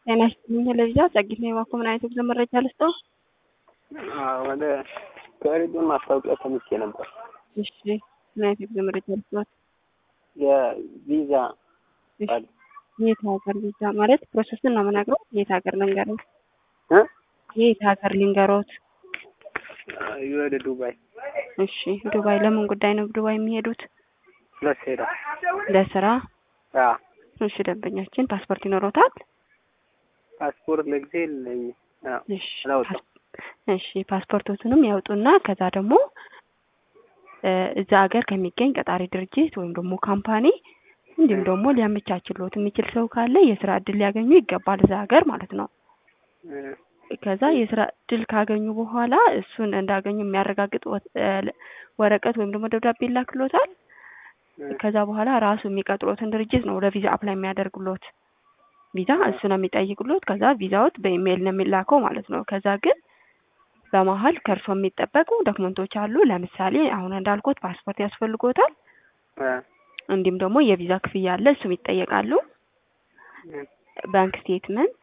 ጤና ይስጥልኝ ለልጃ ጸጊት ነው የባኮ ምን አይነት የጉዞ መረጃ ልስጠው? ወደ ከሬዲዮን ማስታወቂያ ሰምቼ ነበር። እሺ ምን አይነት የጉዞ መረጃ ልስጠት? የቪዛ ቃል የት ሀገር ቪዛ ማለት ፕሮሰስን ነው የምነግረው። የት ሀገር ልንገሮት? እ የት ሀገር ልንገሮት? ወደ ዱባይ እሺ ዱባይ ለምን ጉዳይ ነው ዱባይ የሚሄዱት? ለስሄዳ ለስራ? አ እሺ ደንበኛችን ፓስፖርት ይኖሮታል? ፓስፖርት ለጊዜ የለኝም። አዎ እሺ አላወጣም። እሺ ፓስፖርቶትንም ያውጡና ከዛ ደግሞ እ እዛ ሀገር ከሚገኝ ቀጣሪ ድርጅት ወይም ደግሞ ካምፓኒ እንዲሁም ደግሞ ሊያመቻችሎት የሚችል ሰው ካለ የስራ እድል ሊያገኙ ይገባል እዛ ሀገር ማለት ነው። እ ከዛ የስራ እድል ካገኙ በኋላ እሱን እንዳገኙ የሚያረጋግጥ ወ- እ ወረቀት ወይም ደግሞ ደብዳቤ ይላክሎታል። እ ከዛ በኋላ ራሱ የሚቀጥሮትን ድርጅት ነው ለቪዛ አፕላይ የሚያደርግሎት። ቪዛ እሱ ነው የሚጠይቅሎት። ከዛ ቪዛዎት በኢሜይል ነው የሚላከው ማለት ነው። ከዛ ግን በመሀል ከእርሶ የሚጠበቁ ዶክመንቶች አሉ። ለምሳሌ አሁን እንዳልኩት ፓስፖርት ያስፈልጎታል። እ እንዲሁም ደግሞ የቪዛ ክፍያ አለ፣ እሱም ይጠየቃሉ። እ ባንክ ስቴትመንት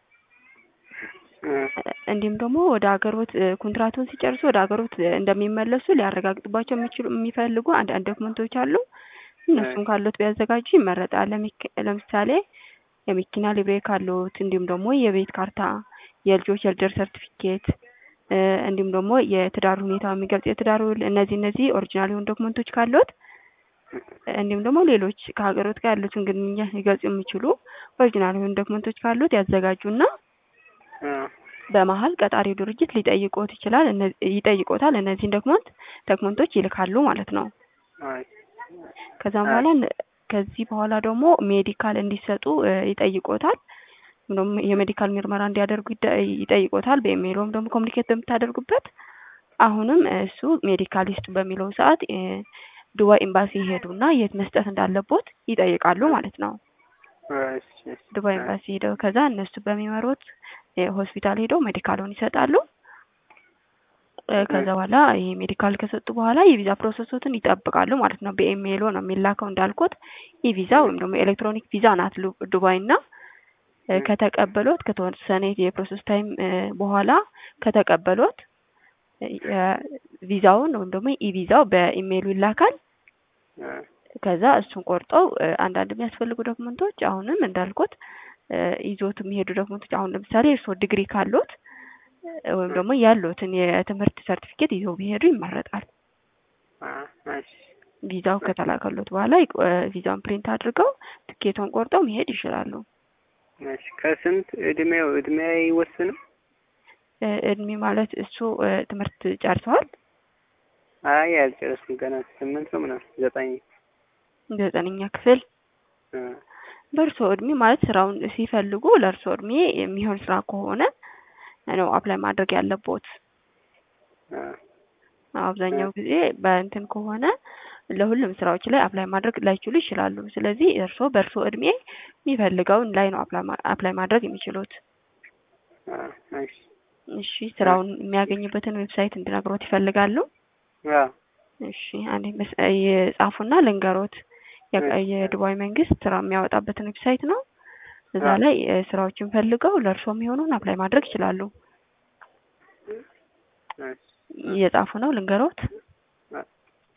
እ እንዲሁም ደግሞ ወደ ሀገሮት እ ኮንትራቱን ሲጨርሱ ወደ ሀገሮት እ እንደሚመለሱ ሊያረጋግጡባቸው የሚችሉ የሚፈልጉ አንዳንድ ዶክመንቶች አሉ። እነሱም ካሉት ቢያዘጋጁ ይመረጣል። ለሚክ- ለምሳሌ የመኪና ሊብሬ ካሉት፣ እንዲሁም ደግሞ የቤት ካርታ፣ የልጆች የልደር ሰርቲፊኬት እ እንዲሁም ደግሞ የትዳር ሁኔታ የሚገልጽ የትዳር ውል፣ እነዚህ እነዚህ ኦሪጂናል የሆኑ ዶክመንቶች ካሉት እንዲሁም ደግሞ ሌሎች ከሀገሮት ጋር ያሉትን ግንኙነት ሊገልጹ የሚችሉ ኦሪጂናል የሆኑ ዶክመንቶች ካሉት ያዘጋጁና እ በመሀል ቀጣሪው ድርጅት ሊጠይቆት ይችላል እነ- ይጠይቆታል። እነዚህን ዶክመንት ዶክመንቶች ይልካሉ ማለት ነው። አይ ከዛም በኋላ ነ- ከዚህ በኋላ ደግሞ ሜዲካል እንዲሰጡ እ ይጠይቆታል። እንደውም የሜዲካል ምርመራ እንዲያደርጉ ይደ- ይጠይቆታል። በኢሜይሎም ደግሞ ኮሚኒኬት በምታደርጉበት አሁንም እሱ ሜዲካል ይስጡ በሚለው ሰዓት እ ዱባይ ኤምባሲ ይሄዱና የት መስጠት እንዳለቦት ይጠይቃሉ ማለት ነው። እሺ እሺ ዱባይ ኤምባሲ ሄደው ከዛ እነሱ በሚመሩት እ ሆስፒታል ሄደው ሜዲካሉን ይሰጣሉ። እ ከዛ በኋላ ይሄ ሜዲካል ከሰጡ በኋላ የቪዛ ፕሮሰሶትን ይጠብቃሉ ማለት ነው። በኢሜይሎ ነው የሚላከው እንዳልኩት ኢቪዛ ወይም ደግሞ ኤሌክትሮኒክ ቪዛ ናት ሉ- ዱባይ እና እ ከተቀበሎት ከተወሰነ የፕሮሰስ ታይም እ በኋላ ከተቀበሎት እ ቪዛውን ወይም ደግሞ ኢቪዛው በኢሜይሉ ይላካል። እ ከዛ እሱን ቆርጠው እ አንዳንድ የሚያስፈልጉ ዶክመንቶች አሁንም እንዳልኩት እ ይዞት የሚሄዱ ዶክመንቶች አሁን ለምሳሌ እርስዎ ዲግሪ ካሉት እ ወይም ደግሞ ያሉትን የትምህርት ሰርቲፊኬት ይዘው ቢሄዱ ይመረጣል። አ እሺ ቪዛው ከተላከሎት በኋላ ይቅ- እ ቪዛውን ፕሪንት አድርገው ትኬቱን ቆርጠው መሄድ ይችላሉ። እሺ ከስንት እድሜው እድሜ አይወስንም? እ እድሜ ማለት እሱ እ ትምህርት ጨርሰዋል አይ አልጨረስኩም ገና ስምንት ነው ምናምን ዘጠኝ ዘጠነኛ ክፍል እ በእርስዎ እድሜ ማለት ስራውን ሲፈልጉ ለእርስዎ እድሜ የሚሆን ስራ ከሆነ ነው አፕላይ ማድረግ ያለቦት። እ አብዛኛው ጊዜ በእንትን ከሆነ ለሁሉም ስራዎች ላይ አፕላይ ማድረግ ላይችሉ ይችላሉ። ስለዚህ እርስዎ በእርስዎ እድሜ የሚፈልገውን ላይ ነው አፕላይ ማ- አፕላይ ማድረግ የሚችሉት። አ እሺ እሺ ስራውን የሚያገኙበትን ዌብሳይት እንድነግሮት ይፈልጋሉ? አ እሺ አንዴ መስ- የጻፉና ልንገሮት። የቀ- የዱባይ መንግስት ስራ የሚያወጣበትን ዌብሳይት ነው። እዛ አዎ። ላይ እ ስራዎችን ፈልገው ለእርስዎ የሚሆኑን አፕላይ ማድረግ ይችላሉ። እሺ እየጻፉ ነው ልንገሮት።